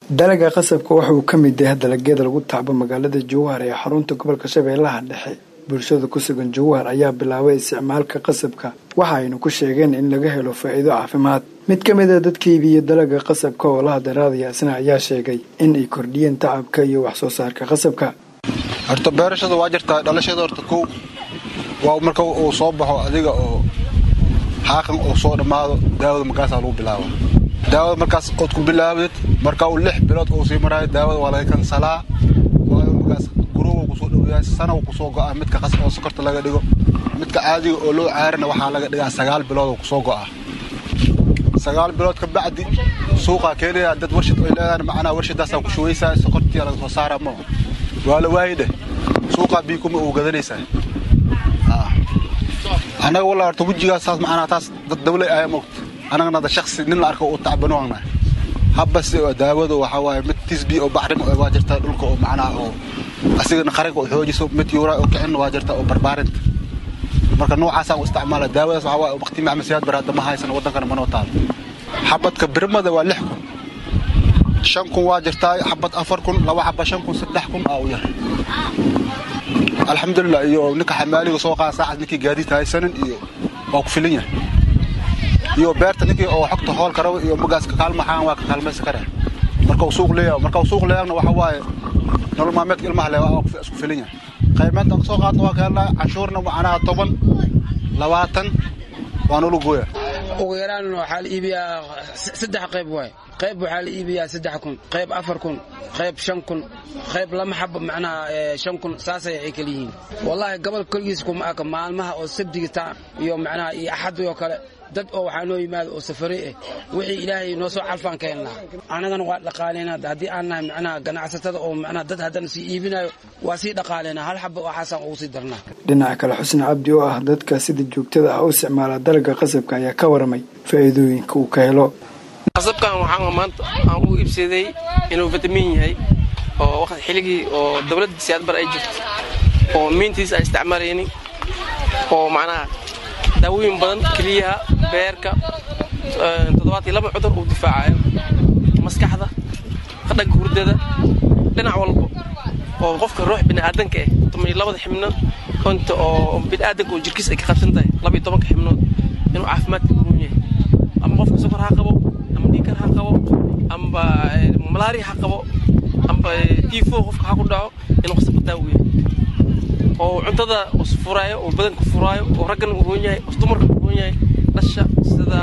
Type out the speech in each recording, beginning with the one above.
dalaga qasabka waxa uu ka mid yahay dalagyada lagu tacbo magaalada jowhar ee xarunta gobolka shabeellaha dhexe bulshada ku sugan jowhar ayaa bilaabay isticmaalka qasabka waxa aynu ku sheegeen in laga helo faa'iido caafimaad mid ka mid a dadka iibiya dalaga qasabka oo la hadaraadaya isna ayaa sheegay in ay kordhiyeen tacabka iyo wax soo saarka qasabka horta beerashada waa jirtaa dhalashada horta kow waa marka uu soo baxo adiga oo xaaqan uu soo dhammaado daawada markaasaa lagu bilaaba daawada markaas ood ku bilaabdid marka uu lix bilood uu sii maraayo daawada waa laga kansalaa waayo markaas gurowa kusoo dhowayaa sanaw kusoo go'aa midka qas oo sokorta laga dhigo midka caadiga oo loo caarina waxaa laga dhigaa sagaal bilood oo kusoo go'aa sagaal bilood ka bacdi suuqaa keenaya dad warshad ay leedahan macnaa warshadaasaa ku shubaysaa sokortii laga soo saara ma waa la waayi dheh suuqaa biikuma uu gadanaysaa annaga walaa horta wejigaas saas macnaa taas dad dawlay ayaa moogta annagana da shaksi nin la arko uu tacbano agna habase daawada waxaa waaye mid tisbi oo baxrim waa jirtaa dhulka oo macnaha oo asigana qaranka oo xoojiso mid yuuraa oo kicin waa jirta oo barbaarinta marka noocaasaan u isticmaala daawadaas waxaa waaye waqti macmasiyaad bar hadda ma haysan waddankana manoo taalo xabadka birmada waa lix kun shan kun waa jirtaa xabad afar kun laba xaba shan kun saddex kun aa u yar alxamdulilah iyo ninka xamaaliga soo qaada saacad ninkii gaadiidta haysanin iyo waa ku filin yahay iyo beerta ninkii oo xogta hool karaba iyo magaas kakaalmaxaan waa ka kaalmaysan karaa marka uu suuq leeyahay marka uu suuq leeyahna waxa waaye nolol maalmeedka ilmaha le waa isku filin yahay qaymeenta aan kasoo qaadna waa ka helnaa canshuurna macnaha toban labaatan waa nolu gooya ugu yaraan waxaa la iibiyaa saddex qayb waay qayb waxaa la iibiyaa saddex kun qayb afar kun qayb shan kun qayb lama xabo macnaha shan kun saasay ay kala yihiin wallaahi gobolka koligiis kuma aka maalmaha oo sabdigita iyo macnaha iyo axadii oo kale dad oo waxaa noo yimaada oo safare ah wixii ilaahay noo soo calfaan ka helnaa annagana waa dhaqaalaynaa haddii aan nahay macnaha ganacsatada oo macnaha dad haddana sii iibinayo waa sii dhaqaalaynaa hal xaba waxaasaan ugu sii darnaa dhinaca kale xusni cabdi oo ah dadka sida joogtada ah u isticmaala dalaga qasabka ayaa ka waramay faa'iidooyinka uu ka helo qasabkan waxaan maanta aan u iibsaday inuu fitamiin yahay oo waqti xilligii oo dowladda siyaadbar ay jirto oo miintiis aan isticmaalaynin oo macnaha daawooyin badan keliyaha beerka toddobaadkii laba cudur uu difaacayo maskaxda qadhanka hurdada dhinac walba oo qofka ruux bini'aadanka ah toban iyo labada xibnood konta oo bini'aadanka oo jirkiis ay ka qabsan tahay laba iyo tobanka xibnood inuu caafimaadka uruun yahay ama qofka sokor ha qabo ama dhiikar ha qabo amba malaari ha qabo amba tifo qofka ha ku dhaco inuu qasabka daawo yahay oo cuntada furaayo oo badanka furaayo oo raggana u roon yahay oo dumarka u roon yahay dhasha sida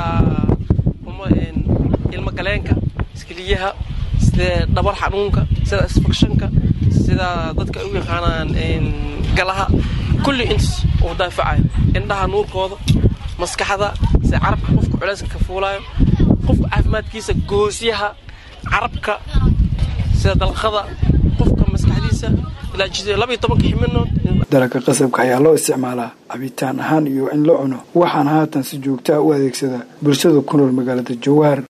ilmo galeenka iskiliyaha sida dhabar xanuunka sida isfakshanka sida dadka ay u yaqaanaan galaha kulli intaas uu daafacayo indhaha nuurkooda maskaxda sida carabka qofka culayska ka fuulaayo qofka caafimaadkiisa goosyaha carabka sida dalqada qofka maskaxdiisa dalaga qasabka ayaa loo isticmaalaa cabitaan ahaan iyo in la cuno waxaana haatan si joogtaa u adeegsada bulshada ku nool magaalada jowhar